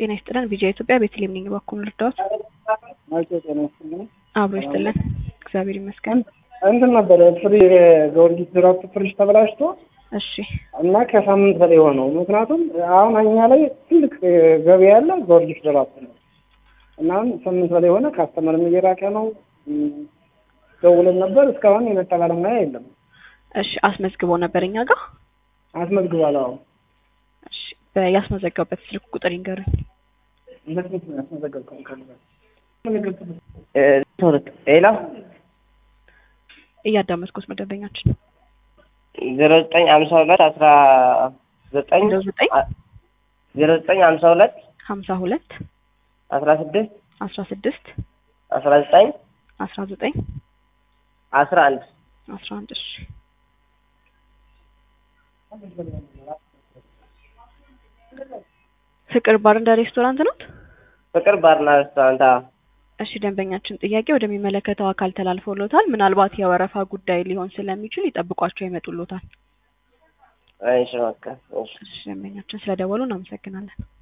ጤና ይስጥልን። ቪዲዮ ኢትዮጵያ ቤተልሔም ነኝ። በኩል ልርዳዎት? አቶ ጤና ይስጥልኝ። አብሮ ይስጥልን። እግዚአብሔር ይመስገን። እንትን ነበረ ፍሪ ጊዮርጊስ ድራፍት ፍሪጅ ተበላሽቶ እሺ እና ከሳምንት በላይ ሆነው። ምክንያቱም አሁን እኛ ላይ ትልቅ ገበያ ያለ ጊዮርጊስ ድራፍት ነው እና ሳምንት በላይ ሆነ። ካስተመርም እየራቀ ነው። ደውለን ነበር እስካሁን የመጣ ባለሙያ የለም። እሺ አስመዝግቦ ነበር እኛ ጋር አስመዝግቧል። አዎ እሺ ያስመዘገቡበት ስልክ ቁጥር ይንገሩኝ። እንደት ነው ያስመዘገብከው? ሌላ እያዳመጥኩት ነው ደንበኛችን ዜሮ ዘጠኝ ሀምሳ ሁለት አስራ ዘጠኝ ዜሮ ዘጠኝ ዜሮ ዘጠኝ ሀምሳ ሁለት ሀምሳ ሁለት አስራ ስድስት አስራ ስድስት አስራ ዘጠኝ አስራ ዘጠኝ አስራ አንድ አስራ አንድ እሺ ፍቅር ባር እንደ ሬስቶራንት ነው። ፍቅር ባርና ሬስቶራንት። አዎ። እሺ ደንበኛችን ጥያቄ ወደሚመለከተው አካል ተላልፎሎታል። ምናልባት የወረፋ ጉዳይ ሊሆን ስለሚችል ይጠብቋቸው ይመጡሎታል። እሺ በቃ እሺ። እሺ ደንበኛችን ስለደወሉ እናመሰግናለን።